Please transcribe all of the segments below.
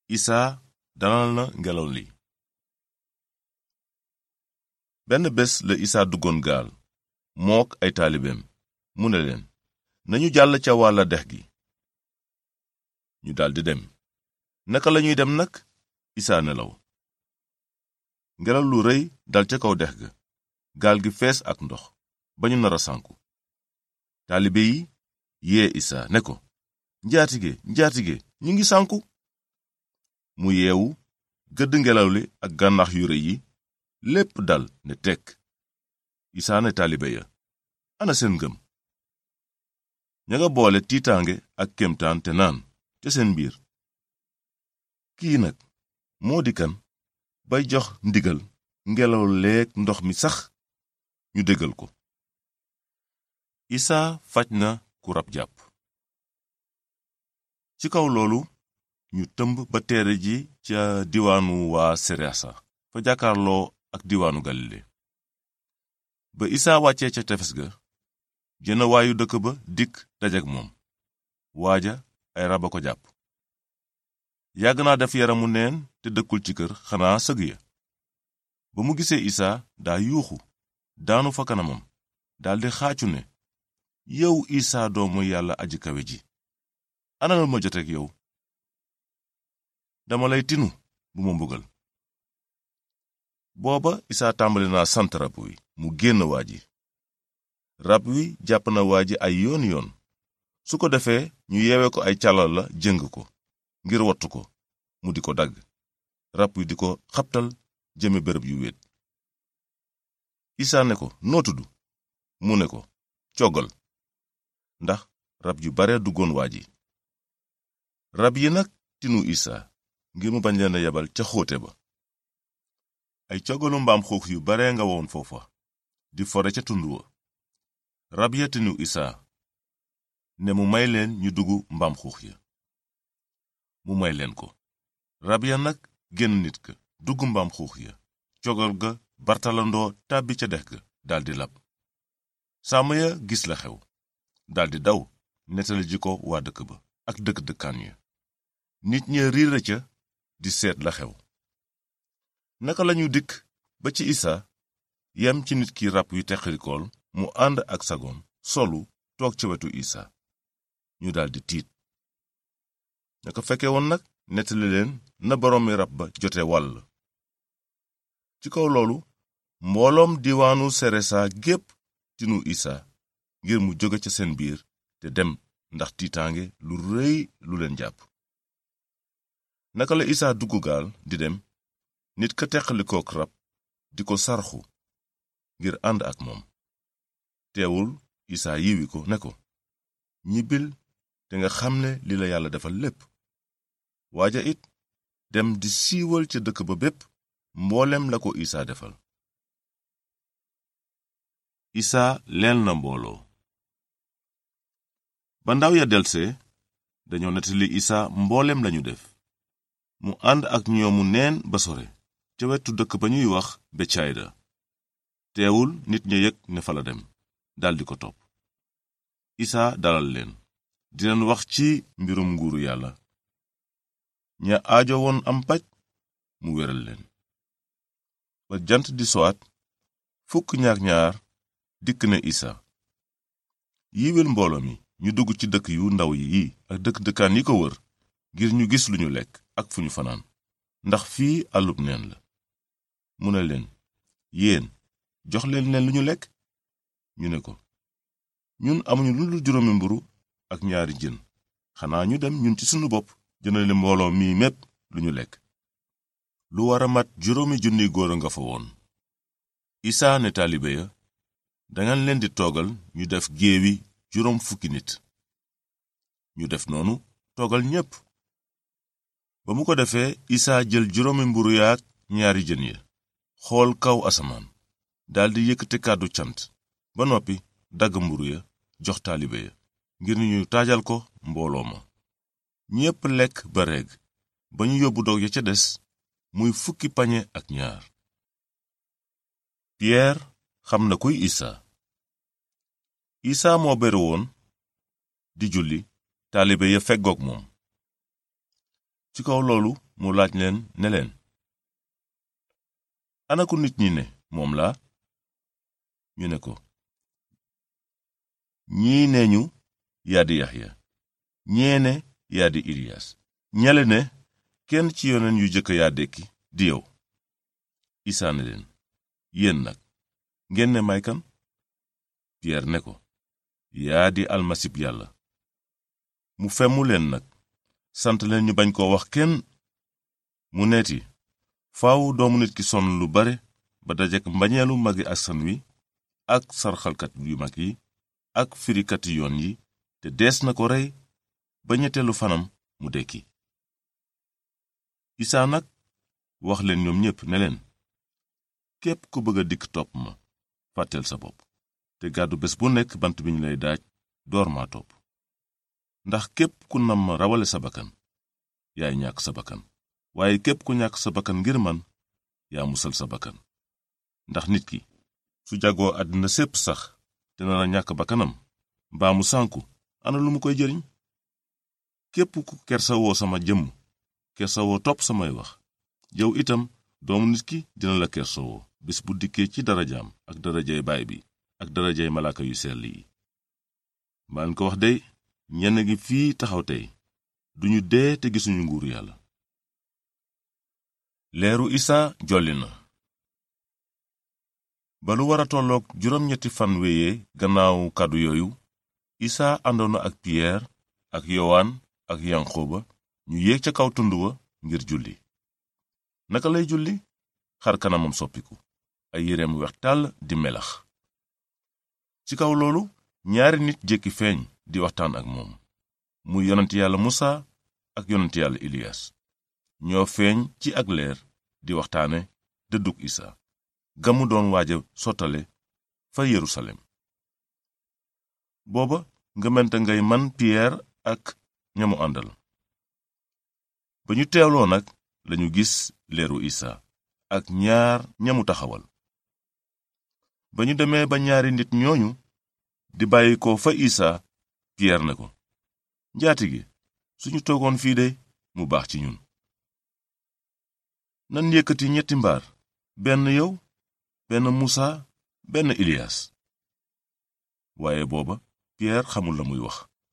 isaa dalal na ngelaw li benn bés la isaa duggoon gaal mook ay taalibeem mu ne leen nañu jàll ca wàlla dex gi ñu daldi dem naka lañuy dem nag isaa nelaw ngelaw lu rëy dal ca kaw dex ga gaal gi fees ak ndox ba ñu nar a sànku taalibe yi yee isaa ne ko njaatige njaatige ñu ngi sànku mu yeewu gëdd ngelaw li ak gànnax yu rëy yi lépp dal ne tekk isaa ne taalibe ya ana seen ngëm ña nga boole tiitaange ak kémtaan te naan te seen biir kii nag moo di kan bay jox ndigal ngelaw leeg ndox mi sax ñu déggal ko isaa faj na ku rab jàpp ci kaw loolu ñu tëmb ba teere ji ca diwaanu waa serasa fa jàkkaarloo ak diwaanu galile ba isaa wàccee ca tefes ga jëna waayu dëkk ba dikk dajek moom waaja ay raba ko jàpp yàgg naa def yaramu neen te dëkkul ci kër xanaa sëg ya ba mu gisee isaa daa yuuxu daanu fa kanamam daldi xaacu ne yow isaa doomu yàlla aji kawe ji ana lu ma joteek yow dama lay tinu bu ma mbugal booba isaa tàmbali naa sant rab wi mu génn waa ji rab wi jàpp na waa ji ay yoon yoon su ko defee ñu yeewe ko ay calal la jëng ko ngir wattu ko mu di ko dagg rab wi di ko xabtal jëme bërëb yu wéet isaa ne ko noo tudd mu ne ko coggal ndax rab yu bare duggoon waa ji rab yi nag tinu isaa ngir mu bañ leen a yebal ca xóote ba ay coggalu mbaam xuux yu bare nga woon foofa di fore ca tund wa rab ya tinu isaa ne mu may leen ñu dugg mbaam xuux ya mu may leen ko rab ya nag génn nit ka dugg mbaam xuux ya cogal ga bartalandoo tàbbi ca dex ga daldi lab sàmm ya gis la xew daldi daw nettali ji ko waa dëkk ba ak dëkk dëkkaan ya nit ña riira ca di seet la xew naka lañu dikk ba ci isaa yem ci nit ki rab yu teqalikool mu ànd ak sagoom solu toog ca wetu isaa ñu daldi tiit ña ko fekke woon nag nettali leen na boroomi rab ba jote wàll ci kaw loolu mbooloom diwaanu seresa gépp tinu isaa ngir mu jóge ca seen biir te dem ndax tiitaange lu rëy lu leen jàpp naka la isaa dugg gaal di dem nit ka teqalikook rab di ko sarxu ngir ànd ak moom teewul isaa yiwi ko ne ko ñibbil te nga xam ne li la yàlla defal lépp waaja it dem di siiwal ca dëkk ba bépp mboolem la ko isaa defal isaa leel na mbooloo ba ndaw ya delsee dañoo nettali isaa mboolem lañu def mu ànd ak ñoomu neen ba sore ca wetu dëkk ba ñuy wax betsayda teewul nit ña yëg ne fa la dem daldi ko topp isaa dalal leen di leen wax ci mbirum nguuru yàlla ña aajo woon am paj mu wéral leen ba jant di sowaat fukk ñaak ñaar dikk na isaa yiwel mbooloo mi ñu dugg ci dëkk yu ndaw yi ak dëkk dëkkaan yi ko wër ngir ñu gis lu ñu lekk ak fu ñu fanaan ndax fii àllub neen la mu ne leen yéen jox leen leen lu ñu lekk ñu ne ko ñun amuñu lu dul juróomi mburu ak ñaari jën xanaa ñu dem ñun ci sunu bopp jëndale mbooloo mi mépp lu ñu lekk lu war a mat juróomi junni góor a nga fa woon isaa ne taalibe ya dangeen leen di toogal ñu def géewi juróom fukki nit ñu def noonu toogal ñépp ba mu ko defee isaa jël juróomi mburu yaak ñaari jën ya xool kaw asamaan daldi yëkkati kàddu cant ba noppi dagg mburu ya jox taalibe ya ngir ñu taajal ko mbooloo ma ñépp lekk ba regg ba ñu yóbbu dog ya ca des muy fukki pañe ak ñaar piyeer xam na kuy isaa isaa moo beru woon di julli taalibe ya feggoog moom ci kaw loolu mu laaj leen ne leen ana ku nit ñi ne moom la ñu ne ko ñii ne ñu yaa di yaxya ñee ne yaa di iliyas ñale ne kenn ci yoneen yu jëkk yaa dekki di yow isaa ne leen yéen nag ngeen ne may kan piyeer ne ko yaa di almasib yàlla mu femmu leen nag sant leen ñu bañ koo wax kenn mu neeti faaw doomu nit ki sonn lu bare ba dajek mbañeelu magi askan wi ak sarxalkat yu mag yi ak firikati yoon yi te dees na ko rey ba ñetteelu fanam mu dekki isaa nag wax leen ñoom ñépp ne leen képp ku bëgg a dikk topp ma fàtteel sa bopp te gàddu bés bu nekk bant bi ñu lay daaj door maa topp ndax képp ku nam ma rawale sa bakkan yaay ñàkk sa bakkan waaye képp ku ñàkk sa bakkan ngir man yaa musal sa bakkan ndax nit ki su jagoo àddina sépp sax te nar a ñàkk bakkanam mbaa mu sànku ana lu mu koy jëriñ képp ku kersawoo sama jëmm kersawoo topp samay wax yow itam doomu nit ki dina la kersawoo bis bu dikkee ci darajaam ak darajay baay bi ak darajay malaaka yu sell yi maan ko wax dey ñenn gi fii taxaw tey duñu dee te gisuñu nguuru yàlla leeru isaa jolli na ba lu wara tolloog juróom-ñetti fan wéyee gannaaw kàddu yooyu isaa àndoon na ak piyeer ak yowaan ak yanqooba ñu yéeg ca kaw tund wa ngir julli naka lay julli xar kanamam soppiku ay yéreem weex tàll di melax ci kaw loolu ñaari nit jékki feeñ di waxtaan ak moom muy yonent yàlla musa ak yonent yàlla iliyas ñoo feeñ ci ak leer di waxtaane dëddug isa gamu doon waaja sottale fa yerusalem booba ngëmente ngay man piyeer ak ñamu àndal ba ñu teewloo nag lañu gis leeru isa ak ñaar ñamu taxawal ba ñu demee ba ñaari nit ñooñu di bàyyi ko fa isa piyeer ne ko njaatige suñu toogoon fii de mu baax ci ñun nan yëkkati ñetti mbaar benn yow benn musa benn iliyas waaye booba piyeer xamul la muy wax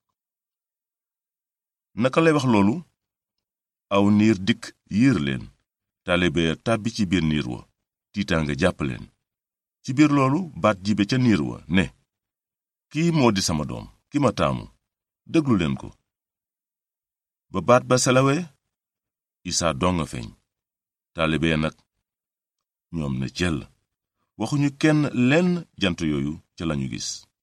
naka lay wax loolu aw niir dikk yiir leen taalibe ya tàbbi ci biir niir wa tiitaange jàpp leen ci biir loolu baat jibe ca niir wa ne kii moo di sama doom ki ma taamu déglu leen ko ba baat ba selawee isaa dong nga feeñ taalibe ya nag ñoom ne cell waxuñu kenn lenn jant yooyu ca lañu gis